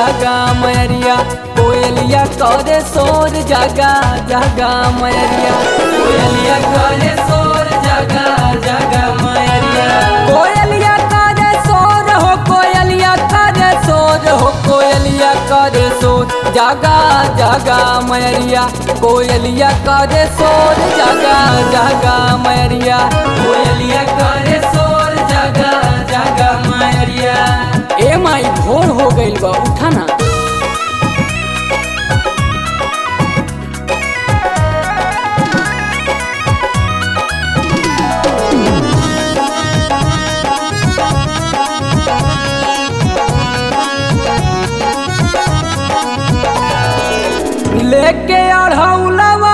जागा मयरिया कोयलिया करे शोर जागा जागा मयरिया कोयलिया करे शोर जागा जागा मयरिया कोयलिया करे शोर हो कोयलिया करे शोर हो कोयलिया करे शोर जागा जागा मयरिया कोयलिया करे शोर जागा जागा मयरिया कोयलिया करे शोर जागा जागा मयरिया ए माई भोर हो गइल बा उठा ना लेके अढ़ौलवा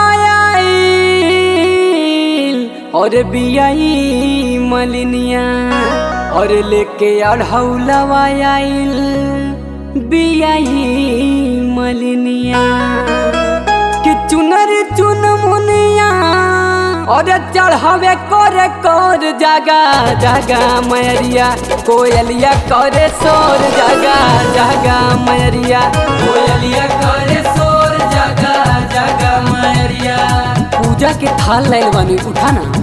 आइल और बियाई मलिनिया और लेके अढ़ौलवा आइल बियाई मलिनिया कि चुनर चुन मुनिया और चढ़ावे करे कर जागा जागा मैरिया कोयलिया करे सोर जागा जागा मैरिया कोयलिया करे सोर जागा जागा मैरिया पूजा के थाल लाइल बानी उठा ना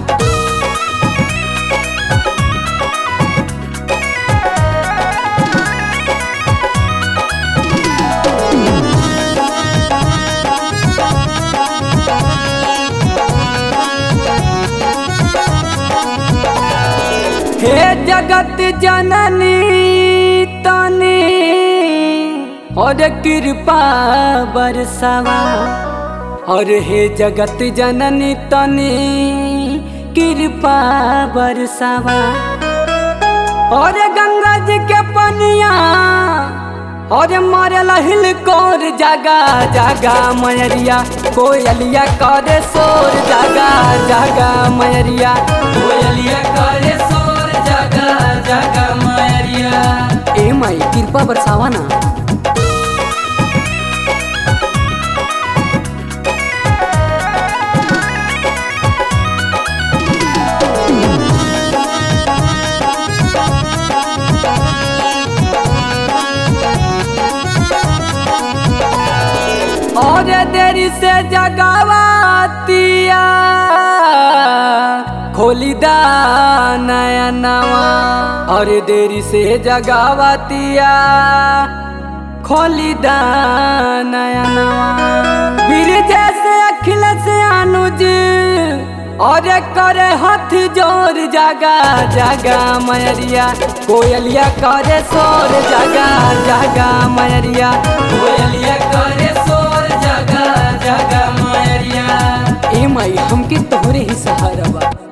हे जगत जननी तने और कृपा बरसवा और हे जगत जननी तने कृपा बरसवा और गंगा जी के पनिया और मरल हिल कोर जागा जागा मयरिया कोयलिया करे सोर जागा जागा मयरिया कोयलिया करे सोर जागा जागा मयरिया ए माई कृपा बरसावा ना और देरी से जगावतिया खोली दा नया नवा और देरी से जगावतिया खोली दा नया नवा फिर जैसे अखिल से अनुज और करे हाथ जोर जागा जागा मयरिया कोयलिया करे सोर जागा जागा मयरिया कोयलिया करे सोर जागा जागा मयरिया ए माई हमके तोहरे ही सहारा बा